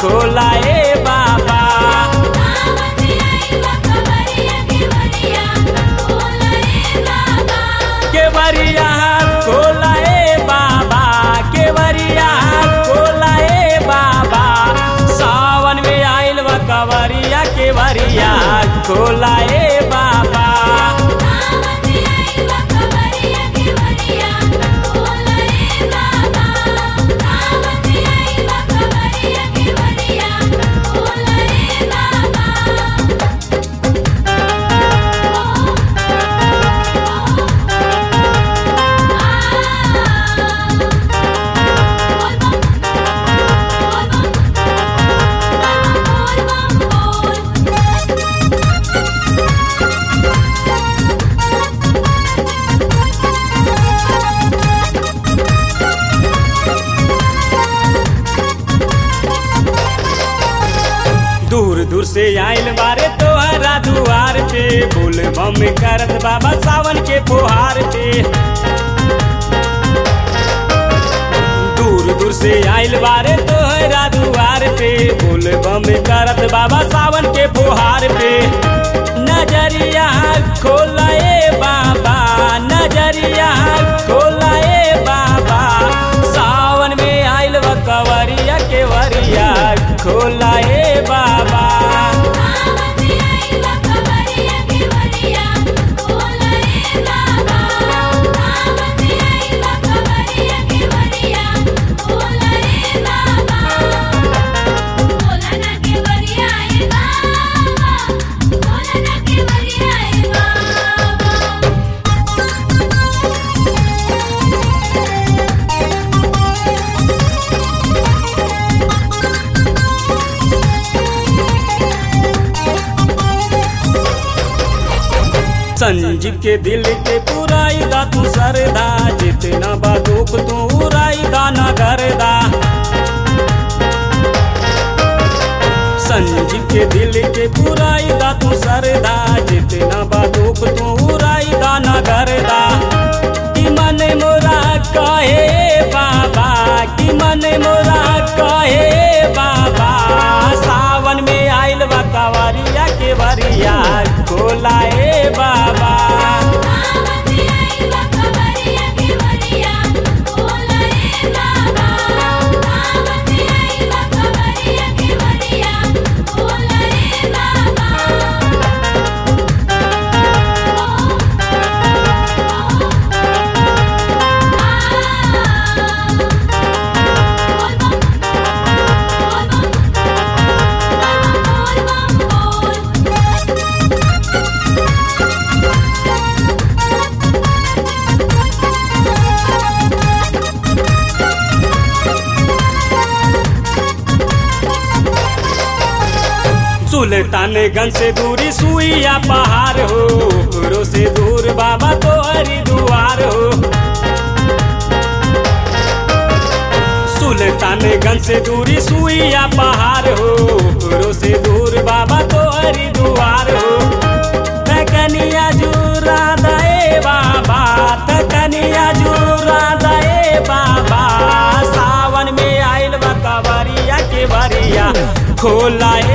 खोला ए बाबा केवरिया खोला ए बाबा केवरिया खोला ए बाबा सावन में आइल बा कवरिया केवरिया खोला ए बाबा दूर दूर से आइल बारे तोहरा दुआर पे बोल बम करत बाबा सावन के फुहार पे दूर दूर से आइल बारे तोहरा दुआर पे बोल बम करत बाबा सावन के फुहार पे नजरिया खोला ए बाबा नजरिया खोला ए बाबा सावन में आइल बा कवरिया के वरिया खोला ए बाबा संजीव के दिल के पुराई दा तू सरदा जितना बा दुख तू उराई दा ना करदा संजीव के दिल के पुराई दा तू सरदा जितना बा दुख तू उराई दा ना करदा कि मन मोरा कहे बाबा कि मन मोरा कहे बाबा सावन में आइल बा कवरिया के वरिया खोला ए बाबा सुल्तानगंज से दूरी सुइया पहाड़ हो ओकरो से दूर बाबा तो हरिद्वार हो सुल्तानगंज से दूरी सुइया पहाड़ हो ओकरो से दूर बाबा तो हरिद्वार हो तकनिया जुरा दे बाबा तकनिया जुरा दे बाबा सावन में आइल बा कवरिया के बरिया खोला ए